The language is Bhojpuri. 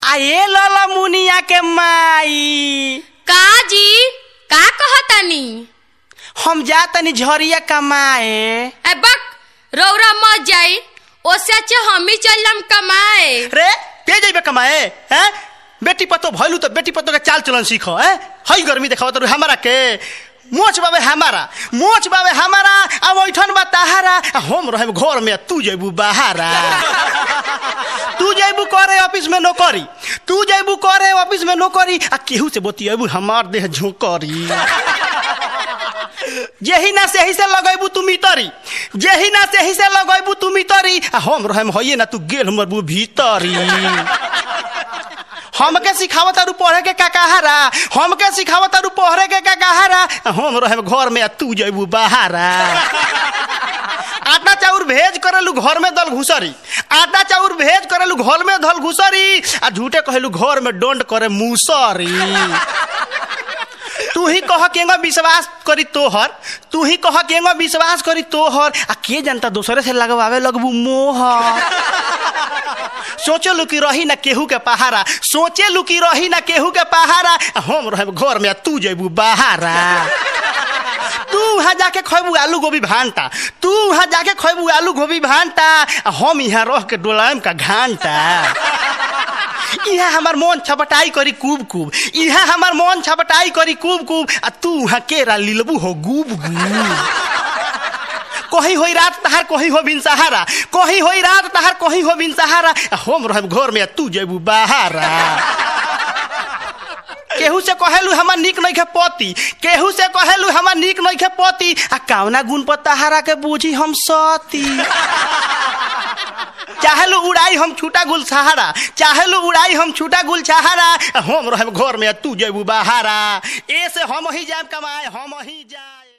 आ ए लला मुनिया के माई का जी का कहतानी हम जा तनी झरिया कमाए ए बक रौरा मत जाई ओसे अच्छा हम ही चल जाम कमाए रे के जइबे कमाए हैं बेटी पतो भइलू तो बेटी पतो के चाल चलन सीखो हैं हई गर्मी देखाव तो हमारा के मोच बाबे हमारा मोच बाबे हमारा आ ओइठन बा ताहारा आ हम रहब घर में तू जइबू बाहरा तू जइबू करे ऑफिस में नौकरी तू जइबू करे ऑफिस में नौकरी आ केहू से बतियबू हमार देह झोंकरी जेही ना सेही से लगैबू तू मितरी जेही ना सेही से लगैबू तू मितरी आ हम रहम होइए ना तू गेल मरबू भीतरी हमके सिखावत तारू पढ़े के का कहारा हमके सिखावत तारू पढ़े के का कहारा आ हम रहम घर में आ तू जइबू बाहरा आटा चाउर भेज करेलू घर में दल घुसरी आटा चाउर भेज करेलू घर में दल घुसरी आ झूठे कहेलू घर में डोंड करे मुसरी तू ही कह केंगा विश्वास करी तोहर तू ही कह केंगा विश्वास करी तोहर आ के जनता दूसरे से लगवावे लगबू मोहर सोचे लू कि रही ना केहू के पहारा सोचे लू कि रही ना केहू के पहारा आ हम रहे घर में आ तू जइबू बाहरा तू वहाँ जाके खैबू आलू गोभी भांटा तू वहाँ जाके खैबू आलू गोभी भांटा आ हम यहाँ रह के डोलायम का घांटा इहा हमार मन छपटाई करी कूब कूब इहा हमार मन छपटाई करी कूब कूब आ तू वहाँ केरा लिलबू हो गूब गूब कहीं होई रात तहार कहीं हो बिन सहारा कहीं होई रात तहार कहीं हो बिन सहारा आ हम रहब घर में आ तू जेबू बाहरा केहू से कहेलू हमार निक नहीं पति केहू से कहेलू हमार निक नहीं पति आ कावना गुण पर तहारा के बूझी हम सती चाहेलू उड़ाई हम छूटा गुल सहारा चाहेलू उड़ाई हम छूटा गुल सहारा हम रहब घर में आ तू जेबू बाहरा ए से हम ही जाए कमाए हम ही जाए